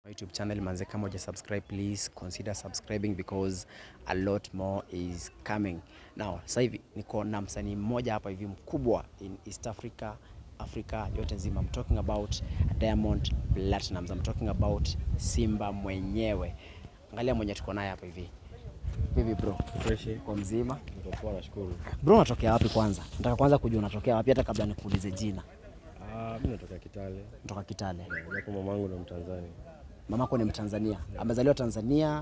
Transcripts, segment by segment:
YouTube channel manze, kama uja subscribe please consider subscribing because a lot more is coming. Now sasa hivi niko na msanii mmoja hapa hivi mkubwa in East Africa, Africa yote nzima. I'm talking about Diamond Platnumz. I'm talking about Simba mwenyewe. Angalia mwenye tuko naye hapa hivi. Vipi bro? Freshi. Uko mzima? Niko poa nashukuru. Bro, unatokea wapi kwanza? Nataka kwanza kujua unatokea wapi hata kabla nikuulize jina. Ah, mimi natoka Kitale. Kutoka Kitale. Japo mamangu ndo Mtanzania. Mamako ni Mtanzania, amezaliwa Tanzania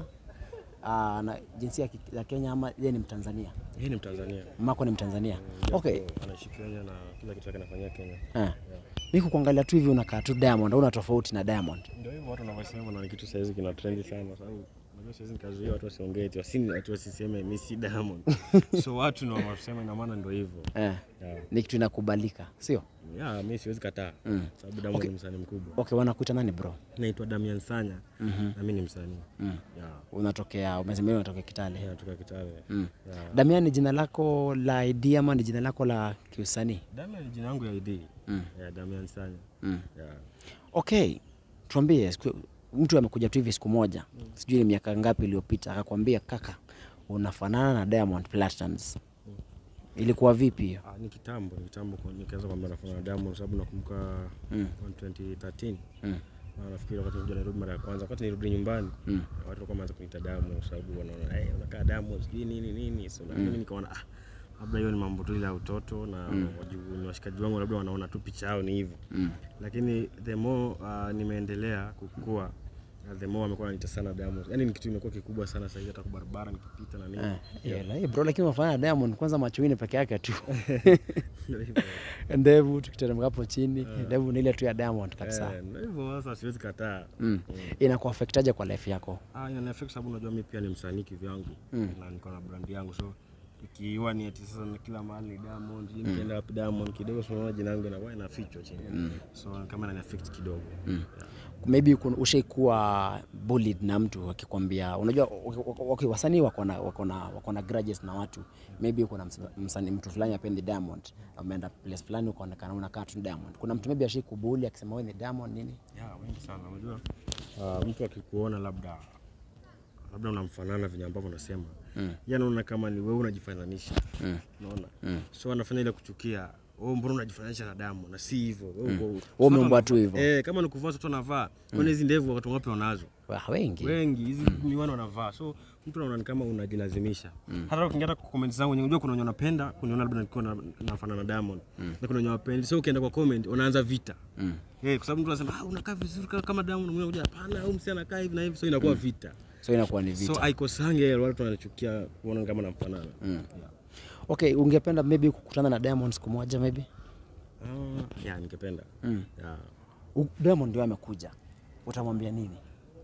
aa, na jinsia ya ki- ya Kenya ama yeye ni Mtanzania? Yeye ni Mtanzania. Mamako ni Mtanzania. Japo Okay. Anaishi Kenya na kila kitu yake anafanyia Kenya. Eh. Mimi kukuangalia tu hivi unakaa tu Diamond, hauna tofauti na Diamond. Ndio hivyo watu wanavyosema na ni kitu saizi kina trendi sana sababu unajua saizi nikazuia watu wasiongee eti wasini watu wasiseme mimi si Diamond. so watu ndio wanasema ina maana ndio hivyo. Eh. Yeah. Ni kitu inakubalika, sio? Yeah, mimi siwezi kataa. Mm. Sababu Diamond ni msanii mkubwa. Okay, wanakuita nani bro? Naitwa Damian Sanya na mimi ni msanii. Mm. Yeah. Unatokea, umesema wewe unatokea Kitale. Yeah, natoka Kitale. Mm. Yeah. Damian ni jina lako la ID ama ni jina lako la kiusanii? Damian ni jina yangu ya ID. Mm. Yeah, Damian Sanya. Mm. Yeah. Okay, tuambie, siku- mtu amekuja tu hivi siku moja, sijui ni miaka ngapi iliyopita, akakwambia kaka, unafanana na Diamond Platnumz. Ilikuwa vipi hiyo? Ah, ni kitambo, ni kitambo kwa nikaanza kwamba nafanya na Diamond sababu nakumbuka Mm. on 2013 Mm. na nafikiri wakati nilikuja Nairobi mara ya kwanza, wakati nilirudi nyumbani Mm. watu walikuwa wameanza kuniita Diamond kwa sababu wanaona hey, unakaa Diamond sijui nini nini, so na mimi nikaona ah, labda hiyo ni mambo tu ile ya utoto na waju- ni washikaji wangu labda wanaona tu picha yao ni hivyo Mm. lakini the more uh, nimeendelea kukua uh, the more wamekuwa wananiita sana Diamond. Yani ni kitu imekuwa kikubwa sana sasa hivi hata kwa barabara nikipita na nini. Eh, yeah, like, bro lakini unafanana na Diamond kwanza machoini peke yake tu. Ndio hivyo. Ndevu tukiteremka hapo chini, ndevu ni ile tu ya Diamond kabisa. Eh, ndio hivyo sasa siwezi kataa. Mm. Inakuaffectaje kwa life yako? Ah, ina affect sababu unajua mimi pia ni msanii kivyangu Mm. na niko na brand yangu so ikiwa ni ati sasa ni kila mahali ni Diamond, mm. nikienda wapi Diamond kidogo so unaona jina langu inakuwa inafichwa chini. So kama inani affect kidogo. Yeah. Maybe kun- ushaikuwa bullied na mtu akikwambia, unajua okay, okay, wasanii wako na wako na wako na grudges na watu. Maybe kuna msa- msanii mtu fulani apendi Diamond, ameenda place fulani ukaonekana unakaa tu Diamond. Kuna mtu maybe ashikubuli akisema wewe ni Diamond nini? Yeah, wengi sana unajua. Uh, mtu akikuona labda labda unamfanana venye ambavyo unasema mm. yeye anaona kama ni wewe unajifananisha Mm. unaona so anafanya ile kuchukia wewe mbona unajifananisha na damu na si hivyo wewe uko Wewe umeumbwa tu hivyo. eh kama ni kuvaa watu wanavaa kwani hizi ndevu watu wapi wanazo Wa- Wengi. wengi hizi miwani wanavaa so mtu anaona ni kama unajilazimisha hata ukiingia hata kwa comment zangu wenye unajua kuna wenye wanapenda kuniona labda nikiwa na- nafanana na Diamond na kuna wenye wapendi so ukienda kwa comment unaanza vita Mm. Eh, kwa sababu mtu anasema ah, unakaa vizuri ka- kama Diamond, mwingine anakuja hapana, huyu msee anakaa hivi na hivi, so inakuwa vita. So inakuwa ni vita. So haikosange watu wanachukia kuona kama namfanana. Mm. Yeah. Okay, ungependa maybe kukutana na Diamond siku moja maybe? Ah, yeah, ningependa. Mm. Yeah. U- Diamond ndio amekuja. Utamwambia nini?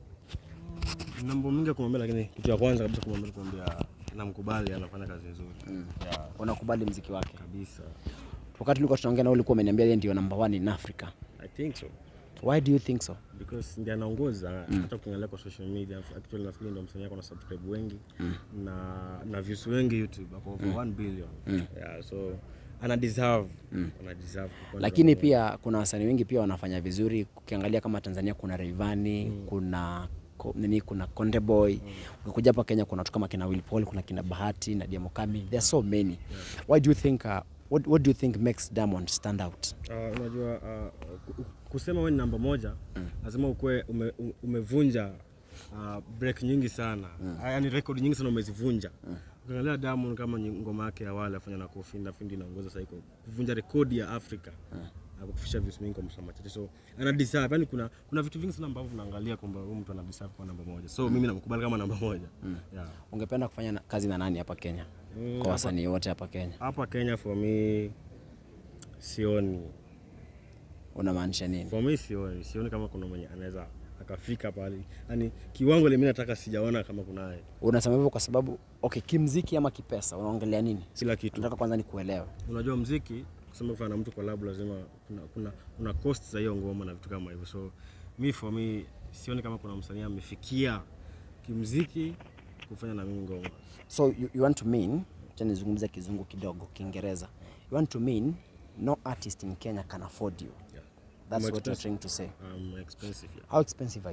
Nina mambo mingi ya kumwambia, lakini kitu ya kwanza kabisa kumwambia kumwambia namkubali, anafanya kazi nzuri. Yeah, Unakubali mziki wake? kabisa. Wakati tulikuwa tunaongea na wewe ulikuwa umeniambia yeye ndio number one in Africa. I think so. Why do you think so? because ndiye anaongoza hata ukiangalia kwa social media actually nafikiri ndio msanii ako na subscribe wengi na na views wengi YouTube ako over 1 billion yeah so ana deserve ana deserve kukuwa Lakini number pia kuna wasanii wengi pia wanafanya vizuri. Ukiangalia kama Tanzania kuna Rayvanny, kuna ko- nini kuna Konde Boy. Ukikuja hapa Kenya kuna watu kama kina Will Paul, kuna kina Bahati na Diamo Kami. There are so many. Why do you think uh, what, what do you think makes Diamond stand out? Uh, unajua uh, ku- kusema wewe ni namba moja lazima ukuwe ume, u- umevunja uh, break nyingi sana mm. yani record nyingi sana umezivunja ukiangalia Diamond kama nyi- ngoma yake ya awali afanya na Kofi Ndafindi inaongoza sasa iko kuvunja rekodi ya Afrika mm. kufikisha views mingi kwa msamaha machache so ana deserve yani kuna kuna vitu vingi sana ambavyo tunaangalia kwamba huyu mtu ana deserve kwa namba moja so mimi namkubali kama namba moja yeah. Ungependa kufanya na, kazi na nani hapa Kenya? Mm, Kwa wasanii wote hapa Kenya. hapa Kenya for me sioni Unamaanisha nini? For me sioni, sioni kama kuna mwenye anaweza akafika pale, yani kiwango ile mimi nataka sijaona kama kunaye Unasema hivyo kwa sababu okay, kimziki ama kipesa unaongelea nini? kila kitu. Nataka kwanza nikuelewe. Unajua mziki kusema kufanya na mtu collab lazima kuna, kuna, kuna cost za hiyo ngoma na vitu kama hivyo, so mi for me sioni kama kuna msanii amefikia kimziki kufanya na mimi ngoma. So you, you want to mean, acha nizungumze kizungu kidogo, Kiingereza. You want to mean no artist in Kenya can afford you. Yeah. That's I'm what you're expensive. trying to say. Um, expensive yeah. How expensive are you?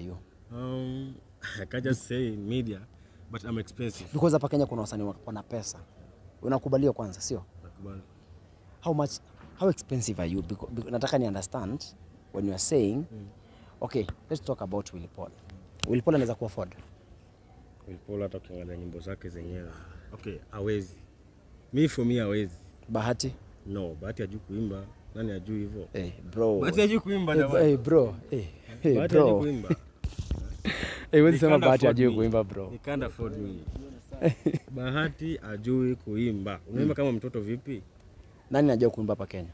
Um, I can't just say in media, but I'm expensive. Because hapa Kenya kuna wasanii wa- wana pesa. Unakubaliwa kwanza, sio? Nakubali. How much how expensive are you? Because, because, nataka ni understand when you are saying okay, let's talk about Willy Paul. Willy Paul anaweza ku afford. Will Paul hata ukiangalia nyimbo zake zenyewe. Okay, hawezi. Me for me hawezi. Bahati? No, Bahati hajui kuimba. Nani hajui hivyo? Hey, bro. Bahati hajui kuimba Hey, jamani. hey, bro. Hey, hey, Bahati hajui bro. kuimba. Hey, wewe He sema can't Bahati afford hajui me. kuimba bro. He can't afford me. Bahati hajui kuimba. Unaimba kama mtoto vipi? Nani anajua kuimba hapa Kenya?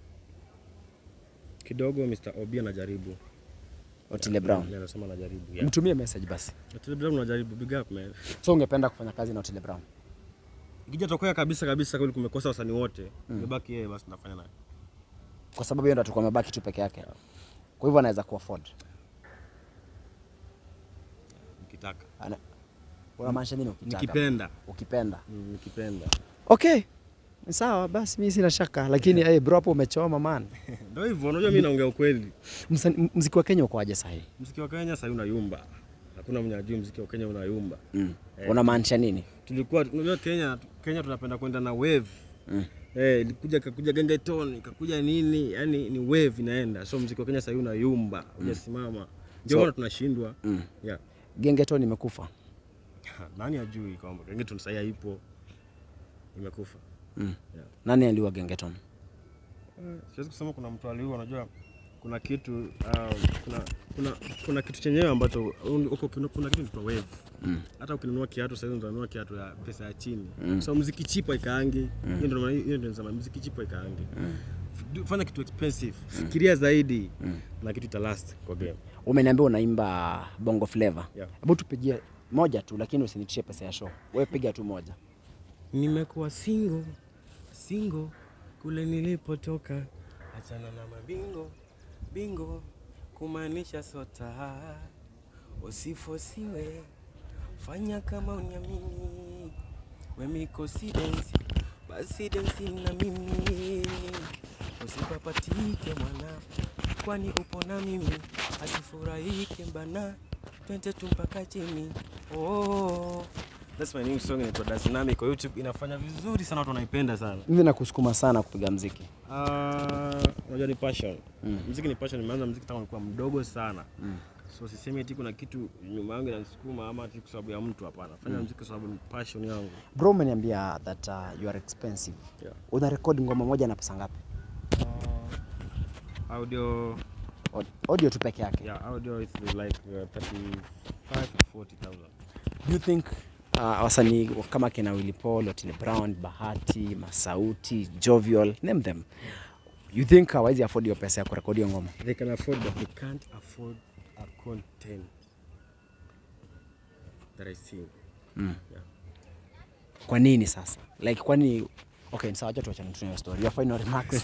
Kidogo Mr. Obi anajaribu. Otile Brown. Yeye Anasema anajaribu. Yeah. Mtumie message basi. Otile Brown anajaribu. Big up man. So ungependa kufanya kazi na Otile Brown? Ikija tokea kabisa kabisa kweli kumekosa wasanii wote. Imebaki yeye basi nafanya naye. Kwa sababu yeye ndo atakuwa amebaki tu peke yake. Kwa hivyo anaweza ku afford. Nikitaka. Ana... Unamaanisha nini ukitaka? Nikipenda. Ukipenda. Mm, Nikipenda. Okay. Ni Sawa basi mimi sina shaka lakini hey, bro hapo umechoma man. Ndio hivyo, unajua mimi naongea ukweli. Msani- Mziki wa Kenya uko aje sahi? Mziki wa Kenya sasa unayumba. Hakuna mwenye ajui mziki wa Kenya unayumba. Mm. Unamaanisha nini? Tulikuwa unajua Kenya Kenya tunapenda kwenda na wave. Mm. Eh, ilikuja kakuja gengeton, ikakuja nini? Yaani ni wave inaenda. So mziki wa Kenya sasa unayumba, hujasimama. Ndio So- maana tunashindwa. Mm. Yeah. Gengeton imekufa. Nani ajui kwamba gengeton sasa haipo. Imekufa. Mm. Yeah. Nani aliua Gengeton? Siwezi kusema kuna mtu aliua, unajua kuna kitu um, kuna, kuna, kuna kitu chenyewe ambacho uko kuna, kuna kitu inaitwa wave. Mm. Hata ukinunua kiatu sasa unanunua kiatu ya pesa ya chini. Mm. So muziki cheap haikaangi. Hiyo ndio maana hiyo ndio nasema muziki cheap haikaangi. F- Fanya kitu expensive. Fikiria zaidi na kitu ita last kwa game. Umeniambia unaimba Bongo Flava. Yeah. Hebu tupigie moja tu lakini usinitishe pesa ya show. Wewe piga tu moja. Nimekuwa single single kule nilipotoka, achana na mabingo bingo, kumaanisha sota, usifosiwe, fanya kama uniamini, we mikosi densi, basi densi na mimi, usipapatike mwana, kwani upo na mimi, asifurahike mbana, twende tu mpaka chini oh. That's my new song inaitwa Dance Nami kwa YouTube inafanya vizuri sana watu wanaipenda sana. Mimi nakusukuma sana kupiga mziki. Ah, unajua ni passion. Mm. Muziki ni passion, nimeanza muziki tangu nilikuwa mdogo sana. Mm. So sisemi eti kuna kitu nyuma yangu inanisukuma ama ati kwa sababu ya mtu hapana. Fanya muziki kwa sababu ni passion yangu. Bro, umeniambia that uh, you are expensive. Yeah. Una record ngoma moja na pesa ngapi? Uh, audio Aud- Audio tu peke yake. yeah, audio is like uh, 35 to 40,000. Do you think uh, wasanii kama kina Willy Paul, Otile Brown, Bahati, Masauti, Jovial, name them. You think hawezi afford hiyo pesa ya kurekodi hiyo ngoma? They can afford but they can't afford a content that I see. Mm. Yeah. Kwa nini sasa? Like kwani okay, sawa acha tuachane tu na hiyo story. Your final remarks.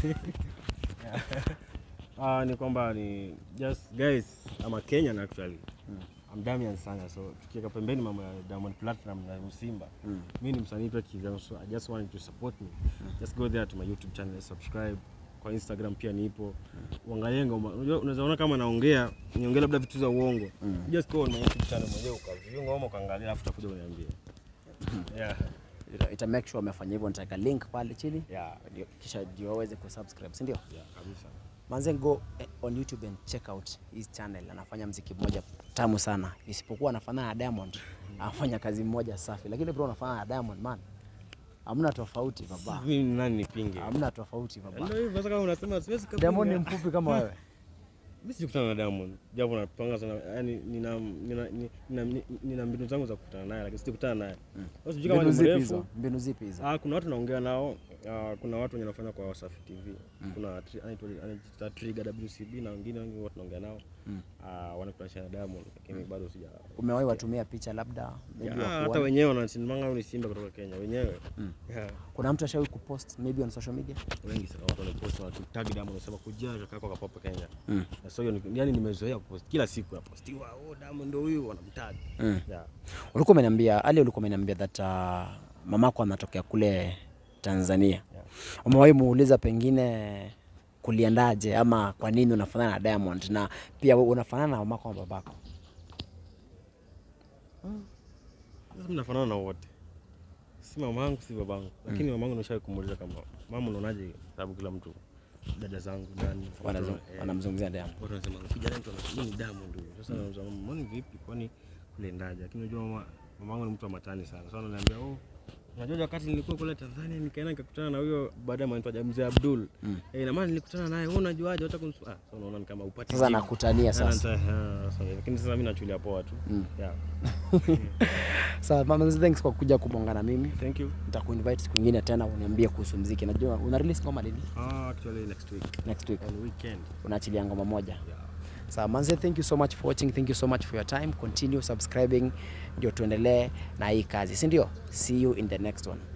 Ah, ni kwamba ni just guys, I'm a Kenyan actually. I'm Damian Sanga, so tukiweka pembeni mambo ya Diamond Platinum na Msimba. Mm. Mimi ni msanii tu kivyangu, so I just want you to support me. Just go there to my YouTube channel, subscribe. Kwa Instagram pia nipo. Uangalie ngoma. Unajua unaweza ona kama naongea, niongea labda vitu za uongo. Just go on my YouTube channel mwenyewe ukaview ngoma ukaangalia alafu utakuja uniambie. Yeah. Ita, ita make sure umefanya hivyo, nitaweka link pale chini Yeah. ndio- kisha ndio waweze kusubscribe, si ndio? Yeah, kabisa. Manze go eh, on YouTube and check out his channel. Anafanya mziki mmoja tamu sana, isipokuwa anafanana na Diamond, anafanya kazi moja safi, lakini bro unafanana na Diamond man, hamna tofauti baba, Mimi ni nani nipinge? hamna tofauti baba. Ndio hivyo sasa kama unasema siwezi kabisa. Diamond ni mfupi kama wewe. Mimi sijakutana na Diamond. Japo napanga sana yani nina nina nina, nina, nina mbinu zangu za kukutana naye lakini sijakutana naye. Sasa sijui kama Mbinu ni zipi mrefu. hizo? Mbinu zipi hizo? Ah, kuna watu naongea nao. Ah, kuna watu wenye nafanya kwa Wasafi TV. Kuna tri- anaitwa anaitwa Trigger WCB na wengine wengi watu naongea nao. Ah, wanakutanisha na Diamond lakini bado sija Umewahi watumia picha labda maybe Yeah, hata wakuone? wenyewe wanasimanga ni Simba kutoka Kenya wenyewe. Yeah. Kuna mtu ashawahi kupost maybe on social media? Wengi sana watu wanapost wanatag Diamond wanasema kuja kaka kwa kapopa Kenya. Mm. Na so hiyo ni- yani nimezoea kupost kila siku napostiwa, oh Diamond ndio huyu wanamtag. Mm. Yeah. Ulikuwa umeniambia Ali, ulikuwa umeniambia that uh, mamako anatokea kule Tanzania. Yeah. Umewahi muuliza pengine kuliendaje ama kwa nini unafanana na Diamond na pia wewe unafanana na mamako na babako? Sasa mnafanana na wote, si mamangu si babangu, lakini mamangu nishawahi kumuuliza kama mama, unaonaje? Sababu kila mtu dada zangu nani Wanazung- watu, eh, wanamzungumzia Diamond. watu wanasema kijana mtu anasema ni Diamond huyo. Sasa nauliza mama, mbona vipi? Kwani kuliendaje? Lakini unajua mama, mamangu ni mtu wa matani sana. Sasa ananiambia oh, unajua wakati nilikuwa kule Tanzania nikaenda nikakutana na huyo baadaye anaitwa Mzee Abdul. Eh, ina maana nilikutana naye, wewe unajuaje? Hata kunsu ah, sasa unaona ni kama upati. Sasa jibu. nakutania Ah, sasa. nita- ah, sasa, Lakini sasa mimi nachulia poa tu. Yeah. Sawa, mama, thanks kwa kuja kubonga na mimi. Thank you. Nitakuinvite siku nyingine tena uniambie kuhusu muziki. Najua una release ngoma lini? Ah, actually next week Next week. on weekend. Unaachilia ngoma moja. Yeah. Sawa, manze, thank you so much for watching. Thank you so much for your time. Continue subscribing ndio tuendelee na hii kazi, si ndio? See you in the next one.